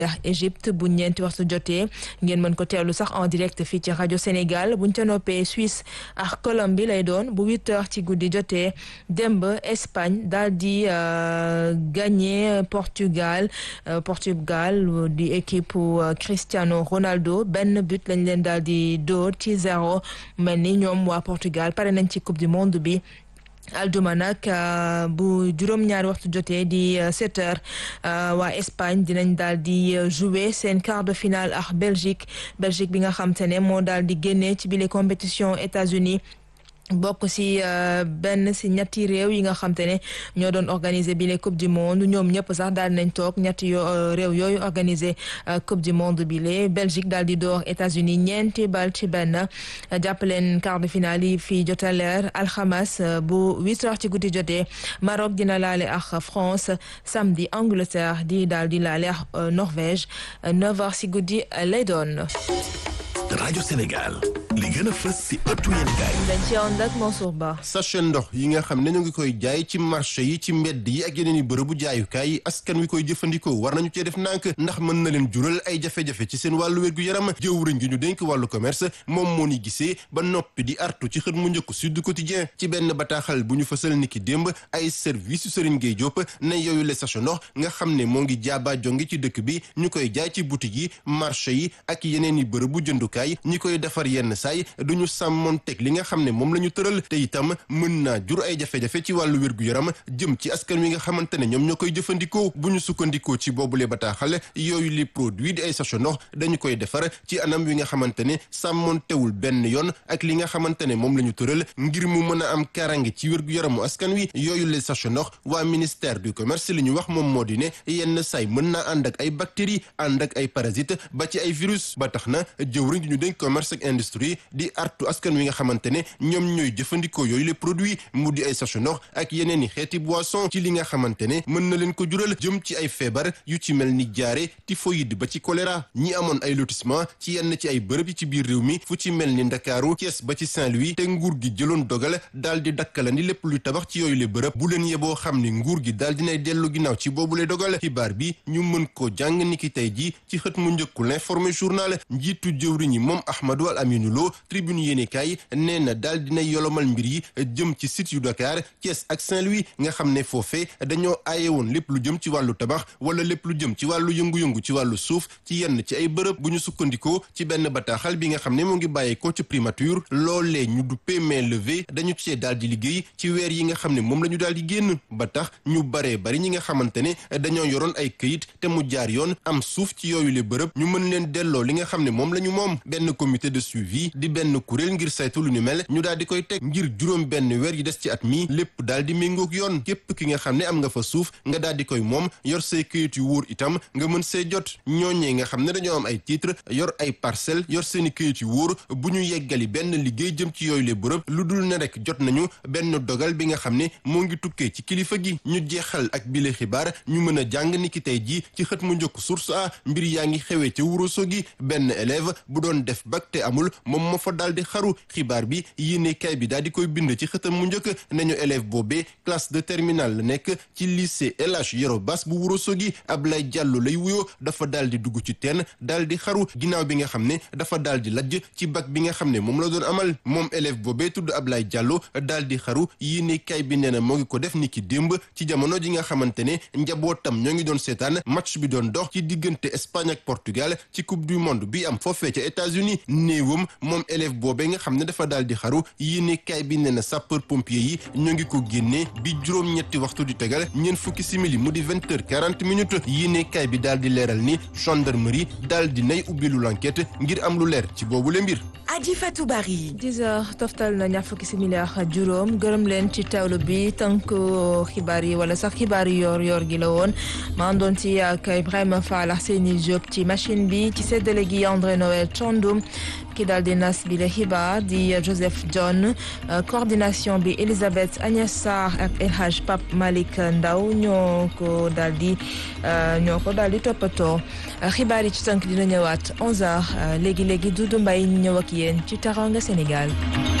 ndax Égypte bu ñeenti waxtu jotee ngeen mën ko teewlu sax en direct fii ci rajo Sénégal buñ ca noppee Suisse ak Colombie lay doon bu huit heures ci guddi jotee démb Espagne daal di gagné Portugal Portugal di équipe Cristiano Ronaldo benn but lañ leen daal di dóor ci zéro mel ni ñoom waa Portugal pare nañ ci coupe du monde bi. alduma nag bu juróom-ñaari waxtu jotee di sept heures waa Espagne dinañ daal di jouer seen quart de finale ak Belgique Belgique bi nga xam te ne moo daal di génnee ci bile compétition États-Unis bokk si benn si ñetti réew yi nga xam te ne ñoo doon organiser bi les coupe du monde ñoom ñëpp sax daal nañ toog ñetti yoo réew yooyu organiser coupe du monde bi les Belgique daal di door États-Unis ñeenti bal ci benn jàppaleen quart de finale yi fii jota leer alxames bu huit heures ci guddi jotee Maroc dina laale ak France samedi Angleterre di daal di laale ak Norvège neuf heures si guddi lay doon. rajo Sénégal li gën a fës si ëttu yéen gaay dañ ci ànd ak Mansour Ba. sachet ndox yi nga xam ne ñu ngi koy jaay ci marché yi ci mbedd yi ak yeneen i bërëbu jaayukaay yi askan wi koy jëfandikoo war nañu cee def nànk ndax mën na leen jural ay jafe-jafe ci seen wàllu wérgu yaram jëwriñ gi ñu dénk wàllu commerce moom moo ni gisee ba noppi di artu ci xët mu njëkk Sud Quotidien ci benn bataaxal bu ñu fësal niki démb ay service Serigne Gueye Diop ne yooyu le sachet ndox nga xam ne moo ngi jaaba jonge ci dëkk bi ñu koy jaay ci boutique yi marché yi ak yeneen i bërëbu jëndukaay ñi koy defar yenn saay duñu sàmmoon teg li nga xam ne moom la ñu tëral te itam mën naa jur ay jafe-jafe ci wàllu wér-gu-yaram jëm ci askan wi nga xamante ne ñoom ñoo koy jëfandikoo bu ñu sukkandikoo ci boobule bataaxal yooyu li produit di ay sachet ndox dañu koy defar ci anam wi nga xamante ne sàmmoon tewul benn yoon ak li nga xamante ne moom la ñu tëral ngir mu mën a am karange ci wér-gu-yaramu askan wi yooyu les sachet ndox waa ministère du commerce li ñu wax moom moo di ne yenn saay mën naa ànd ak ay bactéries ànd ak ay parasites ba ci ay virus ba tax na jëwriñ ñu dénk commerce ak industrie di artu askan wi nga xamante ne ñoom ñooy jëfandikoo yooyu les produits mu di ay sachet ndox ak yeneen i xeeti boisson ci li nga xamante ne mën na leen ko jural jëm ci ay feebar yu ci mel ni jaare typhoïde ba ci choléra ñi amoon ay lotissement ci yenn ci ay bërëb yi ci biir réew mi fu ci mel ni Ndakaaru Thiès ba ci Saint-Louis te nguur gi jëloon dogal daal di dakkalandi lépp luy tabax ci yooyu le bërëb bu leen yeboo xam ni nguur gi daal dinay dellu ginnaaw ci boobule dogal xibaar bi ñu mën ko jàng ni ki tey ji ci xët mu njëkku l'informé journal njiitu jëwriñ yi moom Ahmadou Al Aminou Lo tribune yéenekaay nee na daal dinay yolomal mbir yi jëm ci site yu Dakar Thiès ak Saint-Louis nga xam ne foofee dañoo aaye woon lépp lu jëm ci wàllu tabax wala lépp lu jëm ci wàllu yëngu-yëngu ci wàllu suuf ci yenn ci ay bërëb bu ñu sukkandikoo ci benn bataaxal bi nga xam ne moo ngi bàyyeekoo ci primature loolee ñu duppee main levée dañu cee daal di liggéey ci weer yi nga xam ne moom la ñu daal di génn ba tax ñu baree bari ñi nga xamante ne dañoo yoroon ay këyit te mu jaar yoon am suuf ci yooyu le bërëb ñu mën leen delloo li nga xam ne moom la ñu moom benn comité de suivi di benn kuréel ngir saytu lu ñu mel ñu daal di koy teg ngir juróom benn weer yi des ci at mi lépp daal di méngoog yoon képp ki nga xam ne am nga fa suuf nga daal di koy moom yor say këyit yu wóor itam nga mën see jot ñooñee nga xam ne dañoo am ay titre yor ay parcelle yor seeni këyit yu wóor bu ñu yeggali benn liggéey jëm ci yooyu le bërëb lu dul ne rek jot nañu benn dogal bi nga xam ne moo ngi tukkee ci kilifa gi ñu jeexal ak bile xibaar ñu mën a jàng ni ki tey jii ci xët mu njëkk source a mbir yaa ngi xewee ca Ourossogui benn élève bu doon def bac te amul moom moo fa daal di xaru xibaar bi yéene kay bi daal di koy bind ci xëtam mu njëkk nañu élève boobee classe de terminale la nekk ci lycée El Hadj Yoro Bass bu Ourossogui Ablaye Diallo lay wuyoo dafa daal di dugg ci teen daal di xaru ginnaaw bi nga xam ne dafa daal di lajj ci bac bi nga xam ne moom la doon amal moom élève boobee tudd Ablaye Diallo daal di xaru yéene kay bi nee na moo ngi ko def ni ki démb ci jamono ji nga xamante ne njabootam ñoo ngi doon seetaan match bi doon dox ci diggante Espagne ak Portugal ci coupe du monde bi am foofee ca États-Unis néewam moom élève boobee nga xam ne dafa daal di xaru yéene kaay bi nee na sapeur pompier yi ñoo ngi ko génnee bi juróom-ñetti waxtu di tegal ñeent fukki simili mu di vingt heures quarante minutes yéene kaay bi daal di leeral ni gendarmerie daal di nay ubbilu l'enquête ngir am lu leer ci boobu le mbir. Adji Fatou Bari. 10 heures toftal na ñaar fukki simili ak juróom gërëm leen ci teewlu bi tënk xibaar yi wala sax xibaar yi yor yor gi la woon maa doon ci ak Ibrahima Fall ak Seyni Diop ci machine bi ci séddale gi André Noël Thiandoum ki daal di nas bi la xibaar di Joseph John coordination bi Elisabeth Agnès Sarr ak El Hadj Pape Malick Ndaw ñoo ko daal di ñoo ko daal di toppatoo xibaar yi ci tënk dina ñëwaat 11h léegi léegi Doudou Mbaye ñu ñëw ak yéen ci Teranga Sénégal.